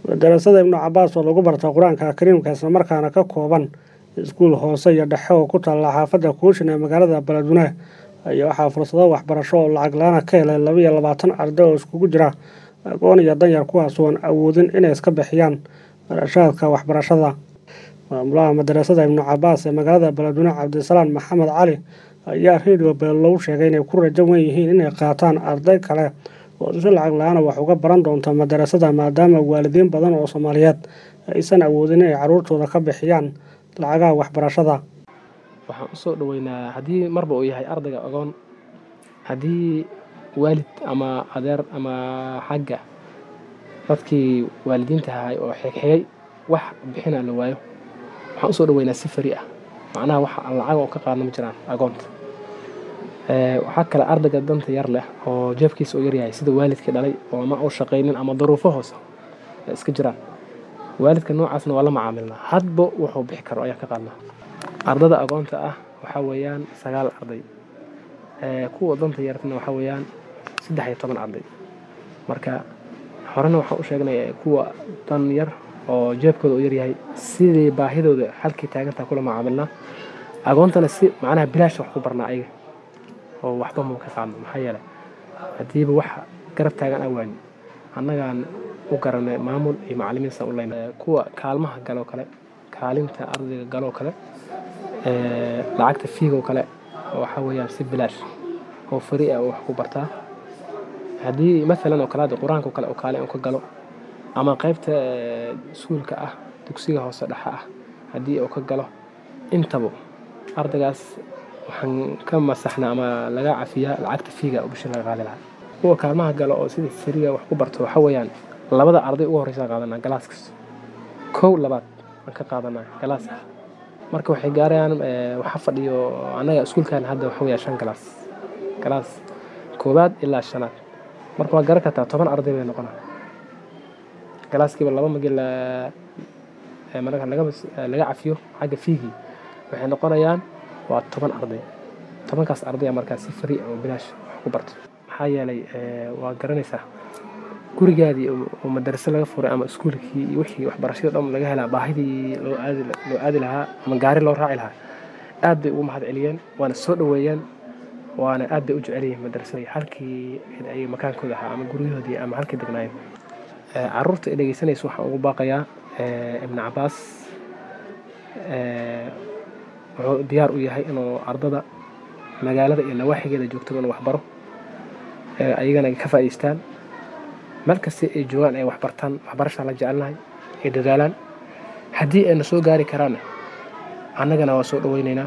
madarasada ibnu cabaas oo lagu barta qur-aanka kariimka islamarkaana ka kooban iskuul hoose iyo dhexe oo ku taalla xaafadda kuushin ee magaalada baladweyne ayaa waxaa fursado waxbarasho oo lacag la-aana ka helay laba iyo labaatan arday oo iskugu jira aqoon iyo danyar kuwaas oon awoodin inay iska bixiyaan barashaadka waxbarashada maamulaha madarasada ibnu cabaas ee magaalada baladweyne cabdisalaan maxamed cali ayaa redio beelow sheegay inay ku rajo wen yihiin inay qaataan arday kale oo si lacag la-aana wax uga baran doonta madarasada maadaama waalidiin badan oo soomaaliyeed aysan awoodin inay caruurtooda ka bixiyaan lacagaha waxbarashada waxaan usoo dhaweynaa haddii marba uu yahay ardayga agoon haddii waalid ama adeer ama xagga dadkii waalidiinta ahay oo xigxigay wax bixina la waayo waxaan usoo dhaweynaa si fari ah macnaha wax aan lacag oo ka qaadna ma jiraan agoonta waxaa kale ardayga danta yar leh oo jeefkiisa u yaryahay sida waalidkii dhalay oo ama u shaqaynin ama daruufo hoose iska jiraan waalidka noocaasna waa la macaamilnaa hadba wuxuu bixi karo ayaan ka qaadnaa ardada agoonta ah waxaa weeyaan sagaal arday kuwa danta yartana waxaa weeyaan saddex iyo toban arday marka horena waxaan u sheegnay kuwa dan yar oo jeebkooda u yaryahay sidii baahidooda halkii taagantaa kula macaamilnaa agoontana si macnaha bilaasha wax ku barnaa ayaga oo waxba mau ka qaadno maxaa yeelay haddiiba wax garab taagan aan waani annagaan u garanay maamul iyo macalimiinsan u leyn kuwa kaalmaha galoo kale kaalinta ardayga galoo kale lacagta fiigoo kale waxaa weeyaan si bilaash oo fari ah oo wax ku bartaa haddii maalan oo kale hadda qur-aanka o kale oo kaalin uu ka galo ama qaybta iskuulka ah dugsiga hoose dhexa ah haddii uu ka galo intaba ardaygaas waxaan ka masaxnaa ama laga cafiyaa lacagta fiiga oo bisha laga qaadi lahaa kuwa kaalmaha galo oo sida fariga wax ku barto waxaa weeyaan labada arday ugu horreysa qaadanaa galaaskaas kow labaad aan ka qaadanaa galaaska marka waxay gaarayaan waxa fadhiyo annaga iskuulkan hadda waxa weeyaa shan galaas galaas koowaad ilaa shanaad marka waa garan kartaa toban arday bay noqonaa galaaskiiba laba magi marka laga cafiyo xagga fiigii waxay noqonayaan waa toban arday tobankaas ardaya markaa si fari oo bilaash wax ku barto maxaa yeelay waa garanaysaa gurigaadii oo madaraso laga furay ama iskuulkii iyo wixii waxbarashada dhan laga helaa baahidii loo aadi lahaa ama gaari loo raaci lahaa aad bay ugu mahad celiyeen waana soo dhoweeyeen waana aad bay u jecel yihiin madarasada halkii ay makaankooda ahaa ama guryahoodii ama halkii degnaayeen caruurta ay dhegeysanaysa waxaan ugu baaqayaa ibnu cabaas wuxuu diyaar u yahay inuu ardada magaalada iyo nawaaxigeeda joogtaba inuu waxbaro ayagana ka faa'idaystaan meel kasta ay joogaan ay waxbartaan waxbarashaa la jecelnahay ay dadaalaan haddii ayna soo gaari karaanna annagana waa soo dhaweynaynaa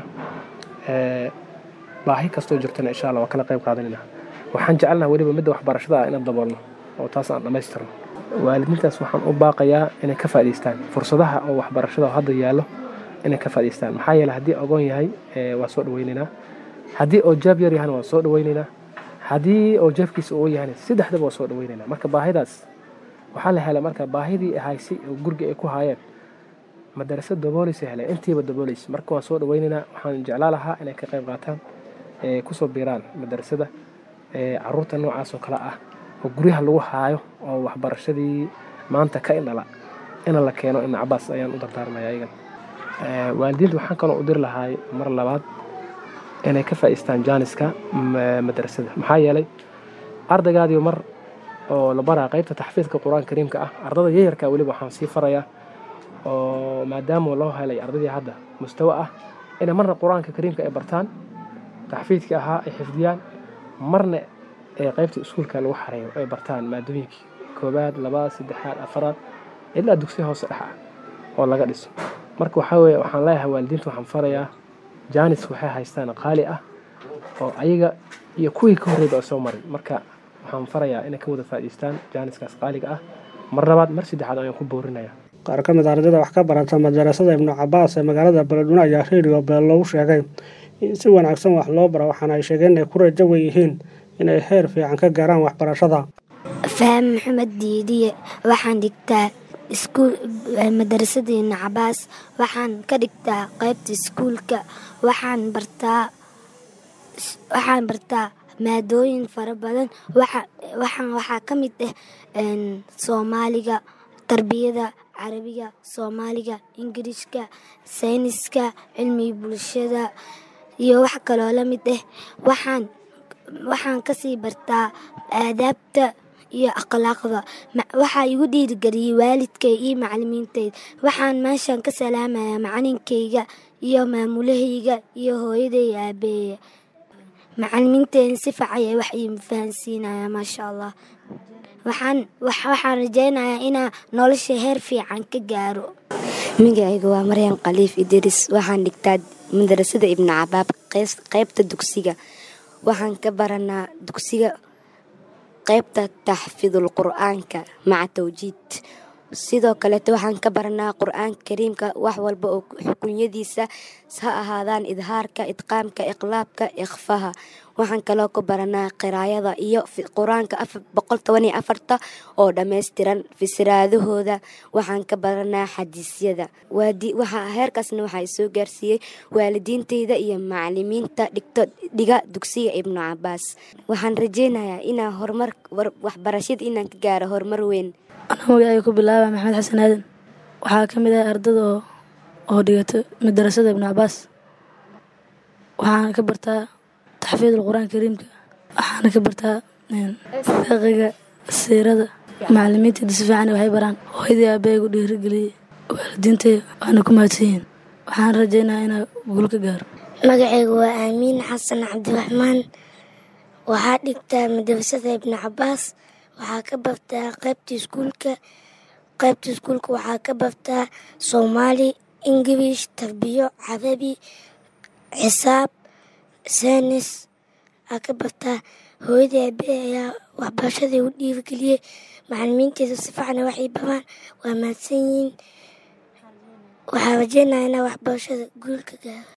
baahi kastoo jirtana insha alla waa kala qayb qaadanaynaa waxaan jecelnaha weliba midda waxbarashada ah inaan daboolno oo taas aan dhammaystirno waalidiintaas waxaan u baaqayaa inay ka faa'idaystaan fursadaha oo waxbarashada hadda yaallo inay ka faa'idaystaan maxaa yeele haddii agoon yahay waa soo dhaweynaynaa haddii oo jaab yar yahana waa soo dhaweynaynaa haddii oo jeefkiisa uu yahayna saddexdaba waa soo dhaweynaynaa marka baahidaas waxaa la helay marka baahidii haysay oo guriga ay ku haayeen madarasa daboolaysa heleen intiiba daboolaysa marka waan soo dhaweynaynaa waxaan jeclaa lahaa inay ka qayb qaataan kusoo biiraan madarasada caruurta noocaas oo kale ah oo guryaha lagu haayo oo waxbarashadii maanta ka indhala ina la keeno ibnu cabaas ayaan u dardaarmaya ayagan waalidiinta waxaan kaloo u diri lahaay mar labaad inay ka faa'iistaan jaaniska madrasada maxaa yeelay ardaygaadii mar oo la baraa qaybta taxfiidka qur-aanka kariimka ah ardada yayarka weliba waxaan sii farayaa oo maadaama loo helay ardadii hadda mustawo ah inay marna qur-aanka kariimka ay bartaan taxfiidkii ahaa ay xifdiyaan marna ee qaybta iskuulka lagu xareeyo ay bartaan maadooyinkii koobaad labaad saddexaad afaraad ilaa dugsiya hoose dhex ah oo laga dhiso marka waxaa weye waxaan leeyahay waalidiinta waxaan farayaa jaanis waxay haystaan qaali ah oo ayaga iyo kuwii ka horreyba oo soo maray marka waxaan farayaa inay ka wada faa'idaystaan jaaniskaas qaaliga ah mar labaad mar saddexaad ayaan ku boorinaya qaar ka mid a ardayda wax ka barata madarasada ibnu cabaas ee magaalada baladweyne ayaa redio beelow sheegay in si wanaagsan wax loo bara waxaana ay sheegeen inay ku rajo wen yihiin inay heer fiican ka gaaraan waxbarashada faham maxamed diidiye waxaan dhigtaa iskuul madarasada ibnu cabaas waxaan ka dhigtaa qaybta iskuulka waxaan bartaa waxaan bartaa maadooyin fara badan waxaan waxaa ka mid ah soomaaliga tarbiyada carabiga soomaaliga ingiriishka sayniska cilmiga bulshada iyo wax kaloo la mid ah waxaan waxaan kasii bartaa aadaabta iyo akhlaaqda waxaa igu dhiirigeliyey waalidkay iyo macalimiinteyda waxaan meeshan ka salaamayaa macalinkayga iyo maamulahayga iyo hooyaday aabeeya macalimiinteena si facay wax ii fahansiinaya maasha allah waxaan waxaan rajaynayaa inaa nolosha heer fiican ka gaaro magacayga waa maryan khaliif idris waxaan dhigtaa madarasada ibnu cabaab qaybta dugsiga waxaan ka baranaa dugsiga qaybta taxfiidul qur-aanka maca tawjiid sidoo kaleeto waxaan ka baranaa qur-aanka kariimka wax walba oo xukunyadiisa ha ahaadaan idhaarka idqaamka iqlaabka ikhfaha waxaan kaloo ka baranaa qiraayada iyo qur-aanka boqol toban iyo afarta oo dhammaystiran fisraadahooda waxaan ka baranaa xadiisyada heerkaasna waxaa soo gaarsiiyey waalidiinteyda iyo macalimiinta dhigto dhiga dugsiga ibnu cabaas waxaan rajeynayaa inaa horumar waxbarashada inaan ka gaaro horumar weyn anaa magacayga ku bilaaba maxamed xasan aadan waxaa ka mid ah ardada oo dhigato madarasada ibnu cabaas waxaana ka bartaa taxfiidul qur-aan kariimka waxaana ka bartaa fiqiga siirada macalimiintayda si fiican waxay baraan hooyadii aabbayagu dhiirigeliyey waalidiintay waana ku mahadsan yihiin waxaan rajeynaya inaa guul ka gaaro magacaygu waa aamiin xasan cabdiraxmaan waxaa dhigtaa madarasada ibnu cabaas waxaa ka bartaa qaybta iskuulka qaybta iskuulka waxaa ka bartaa soomaali ingilish tarbiyo carabi xisaab saynis aa ka bartaa hooyadii aabe ayaa waxbarashadii u dhiirigeliyey macalimiinteeda si fiicana waxay baraan waa mahadsan yihiin waxaa rajeynaya inaa waxbarashada guul ka gaaro